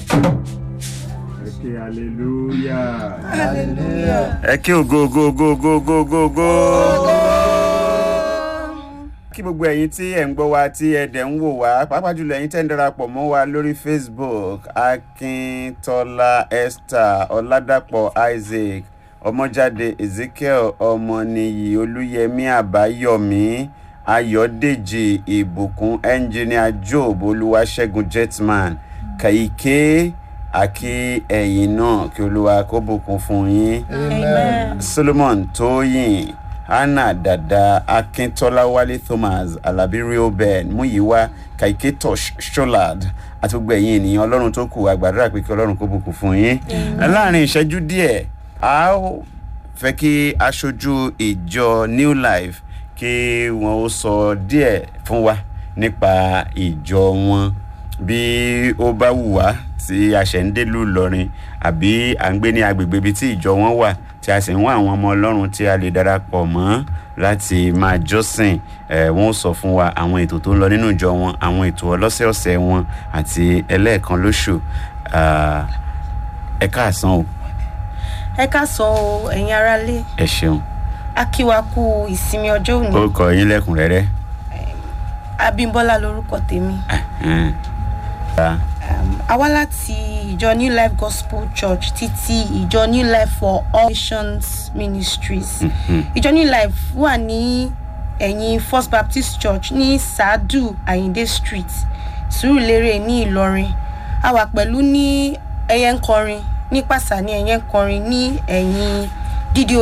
ẹ ké hallelujah. hallelujah. ẹ kí ògo ògo ògo ògo ògo ògo ògo. kí gbogbo ẹ̀yin tí ẹ̀ ń gbọ́ wa tí ẹ̀ dẹ̀ ń wò wá pàápàá jùlọ ẹ̀yin tẹ́ ń darapọ̀ mọ́ wa lórí facebook akíntọ́lá esther ọ̀làdàpọ̀ isaac ọmọjáde ezekiel ọmọnìyí olúyẹmí àbáyọ̀mí ayọ̀dèjì ìbùkún engineer job olúwaṣẹ́gun jetman kàyíké àkí ẹ̀yin náà kí olúwa kó bùkún fún yín amen. solomon tóyìn hannah dada akíntola wálé thomas alabi reoben muyiwa kaiketo sholad àti gbogbo ẹ̀yin ènìyàn ọlọ́run tó kù àgbàdúrà pé kí ọlọ́run kó bùkún fún yín láàrin ìṣẹ́jú díẹ̀ a ó fẹ́ kí aṣojú ìjọ new life kí wọ́n ó sọ díẹ̀ fún wa nípa ìjọ wọn bí ó bá wù wá tí a ṣẹ̀ ń délùú ìlọrin àbí à ń gbé ní agbègbè ibi tí ìjọ wọn wà tí a sì ń wá àwọn ọmọ ọlọ́run tí a lè darapọ̀ mọ́ láti máa jọ́sìn ẹ̀ wọ́n ó sọ fún wa àwọn ètò tó ń lọ nínú ìjọ wọn àwọn ètò ọlọ́sẹ̀ọ̀sẹ̀ wọn àti ẹlẹ́ẹ̀kan lóṣù Ah, ẹ káàsán o ẹ ká sọ o ẹ̀yin aráalé ẹ ṣeun a kí wa kú ìsinmi ọjọ́ òní ó kọ yín lẹ́kùnrẹ́rẹ́. abimbola lorúkọ tèmi Ẹhẹ́n. Ah, um, a wá láti ìjọ new life gospel church títí ìjọ new life for all nations ministries ìjọ new life wà ní ẹ̀yìn first baptist church ní sadu ayinde street surulere ní ìlọrin a wà pẹ̀lú ní ẹyẹ ń kọrin ní pàṣà ní ẹyẹ ń kọrin ní ẹ̀yìn dídí